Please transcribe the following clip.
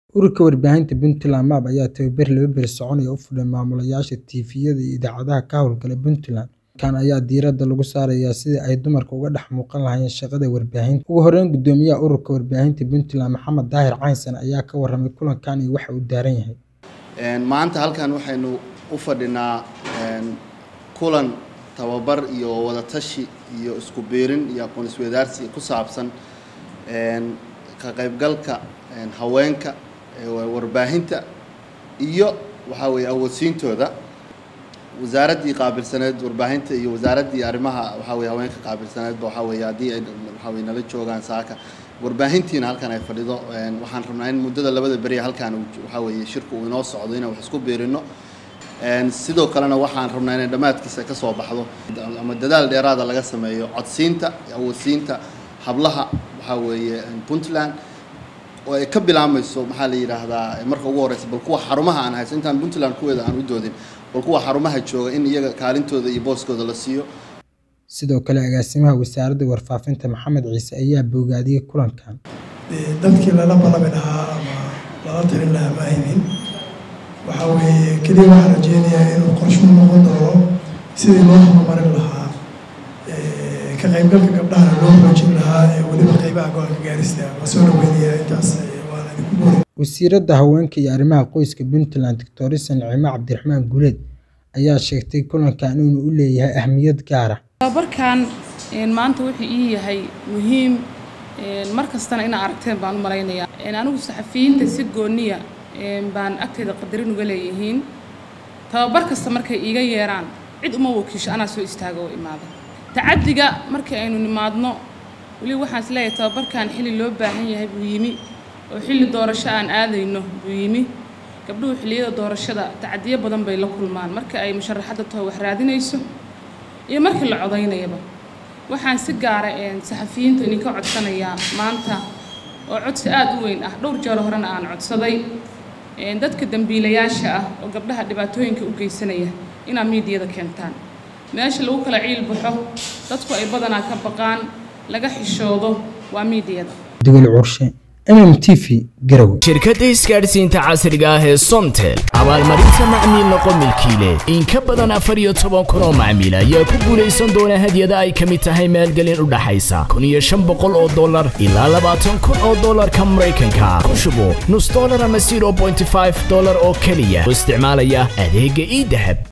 Ururka Warbaahinta Puntland MAP ayaa tababar laba beri soconaya u fudhay maamulayaasha TVyada iyo idaacadaha ka hawlgala Puntland. Kan ayaa diiradda lagu saarayaa sidii ay dumarku uga dhex muuqan lahaayeen shaqada warbaahinta. Ugu horreyn, Guddoomiyaha Ururka Warbaahinta Puntland Maxamed Daahir Caynsan ayaa ka warramay kulankan iyo waxa uu daaran yahay. maanta halkan waxaynu u fadhinaa kulan tababar iyo wada tashi iyo isku biirin iyo aqoon isweydaarsi ku saabsan ka qaybgalka haweenka warbaahinta iyo waxaa weeye awoodsiintooda wasaaraddii qaabilsaneed warbaahinta iyo wasaaraddii arrimaha waxaa weye haweenka qaabilsaneedba waxaa weeye haddii ay waxaa weye nala joogaan saaka warbaahintiina halkan ay fadhido waxaan rabnaa in muddada labada beriya halkan waxaa weeye shirku uu inoo socdo inaan wax isku biirino sidoo kalena waxaan rabnaa inay dhammaadkiisa ka soo baxdo ama dadaal dheeraada laga sameeyo codsiinta awoodsiinta hablaha waxaa weeye puntland oo ay ka bilaabmayso maxaa la yidhaahdaa marka ugu horeysa bal kuwa xarumaha aan hayso intaan puntland kuweeda aan u doodin bal kuwa xarumaha jooga in iyaga kaalintooda iyo booskooda la siiyo Sidoo kale, agaasimaha wasaaradda warfaafinta Maxamed Ciise ayaa bogaadiyey kulankan. dadkii lala balami lahaa ama lala talin lahaa ma haynin waxaa weeye keliya waxaan rajeynayaa inuu qorsho noqon doono sidii loo horumarin lahaa ka qaybgalka gabdhahana loo xoojin lahaa ee weliba qaybaha go-aanka gaarista waa soo dhaweynayaa intaas waan idinku boori Wasiiradda Haweenka iyo Arrimaha Qoyska Puntland Doctoressa Nicime Cabdiraxmaan Guuleed ayaa sheegtay kulankan inuu u leeyahay ahmiyad gaar ah. tababarkan maanta wuxuu ii yahay muhiim mar kastana inaa aragteen baan u malaynayaa anigu saxafiyiinta si gooniya baan agteeda qadarin uga leeyihiin tababar kasta markay iiga yeeraan cid uma wakiisho anaa soo istaaga oo imaada tacaddiga markii aynu nimaadno weli waxaan is leeyahay tababarkan xilli loo baahan yahay buu yimi oo xilli doorasho aan aadayno buu yimi gabdhuhu xilliyada doorashada tacadiyo badan bay la kulmaan marka ay musharaxadda taho wax raadinayso iyo markii la codaynayaba waxaan si gaara saxafiyiinta idinka codsanayaa maanta oo codsi aada u weyn ah dhowr jeer horena aan codsaday dadka dambiilayaasha ah oo gabdhaha dhibaatooyinka u geysanaya inaad miidiyada keentaan meesha lagu kala ciil baxo dadku ay badanaa ka baqaan laga xishoodo waa miidiyada Dugul Curshe MMTV Garowe. shirkadda isgaadhsiinta casriga ah ee somtel abaalmarinta macmiil noqo milkiile in ka badan afar iyo toban kun oo macmiil ayaa ku guulaysan doona hadyada ay ka mid tahay maalgelin u dhaxaysa kun iyo shan boqol oo dollar ilaa labaatan kun oo dollarka maraykanka ah ku shubo nus dollar ama zero point five dollar oo keliya oo isticmaalaya adeegga ii dahab